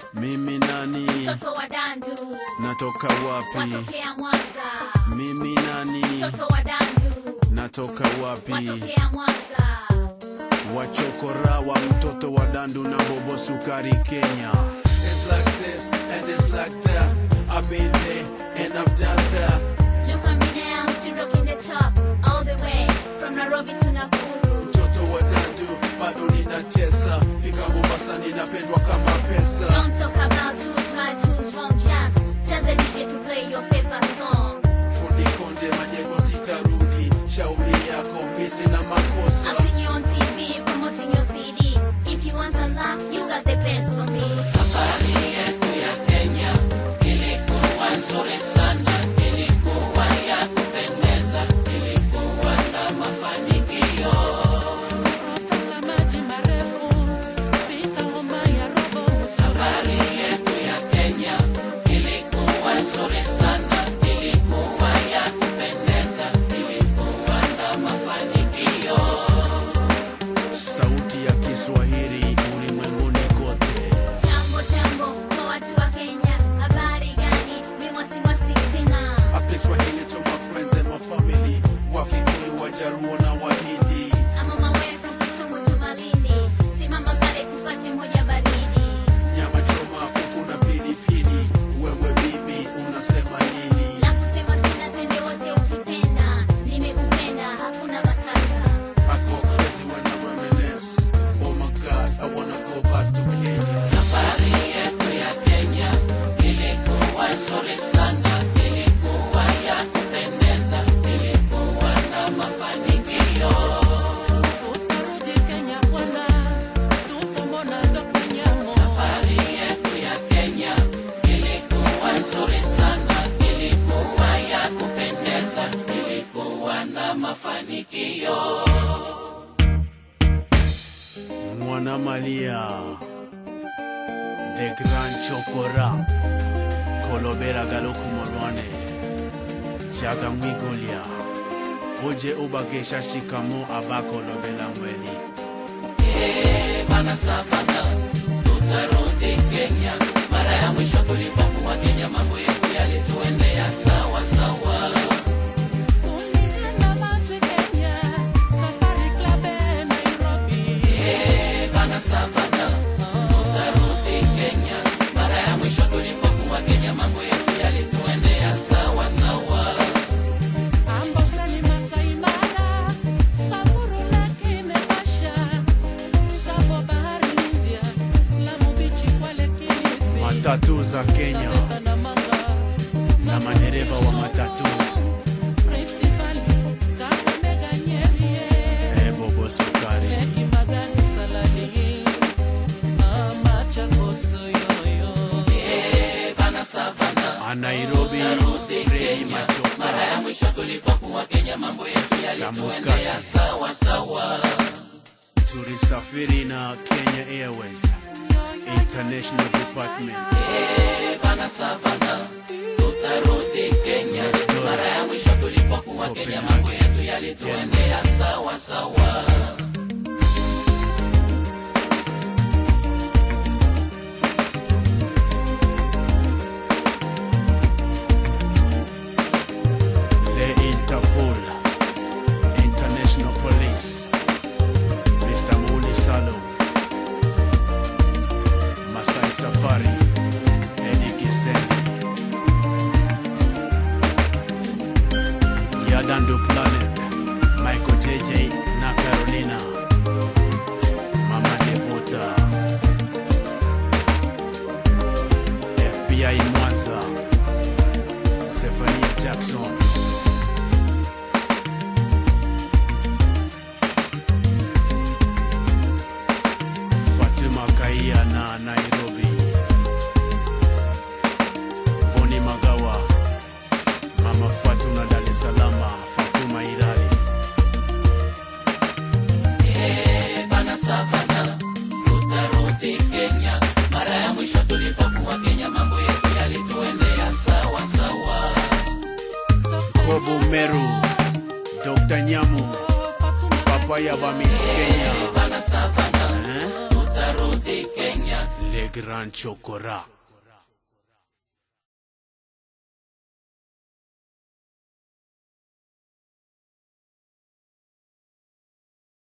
Mimi nani? mtoto wa dandu Natoka wapi? watokea mwanza Mimi nani? mtoto wa dandu Natoka wapi? watokea mwanza Wachokora wa mtoto wa dandu na bobo sukari Kenya. It's like this and it's like that. I've been there and I've done that. look at me now still rocking the top all the way from nairobi to nakuru Mtoto wa dandu bado ninatesa, fika Mombasa ninapendwa kama pesa. don't talk about who's right who's wrong just tell the dj to play your favorite song Fundi konde majengo sitarudi, shauri yako misi na I've makosa. seen you on TV promoting your CD. If you want some love, you got the best for me. Sauti ya Kiswahili ulimwenguni kote. Jambo jambo kwa watu wa Kenya, habari gani? Mi wasiwasi sina. I speak Swahili to my friends and my family. Wakikuyu, Wajaruo na Wahindi. I'm on my way from Kisumu to Malindi. Simama pale tupate moja baridi. Nyama choma, kuku na pilipili. Wewe bibi, unasema nini? La kusema sina, twende wote ukipenda. Nimekupenda, hakuna matata. I go crazy when I reminisce. Oh my God, I wanna go back to Kenya. Mwana Malia, The Grand Chokora, Kolobera Galoku Morwane, Chaga Mwigolia, Oje Obakesha Shikamo Abako Lobela Mweli. Matatu za Kenya na madereva wa matatu. Eh, Bobo Sukari. A Nairobi, Fredi Machoka. Kamukati. Tulisafiri na Kenya Airways International Department. Next door. Copenhagen. Denmark. Le Interpol International Police Mr. Muli Salo Masai Safari Eddie Kiseni Yadandu Planet Michael JJ na Carolina Mama Devota FBI Mwanza Stephanie Jackson Fatuma Kaia na Nairobi Boni Magawa Mama Fatuna Dar es Salaam Fatuma Irali Kobu Meru Dr. Nyamu Papaya Bamis Kenya eh? Le Grand Chokora.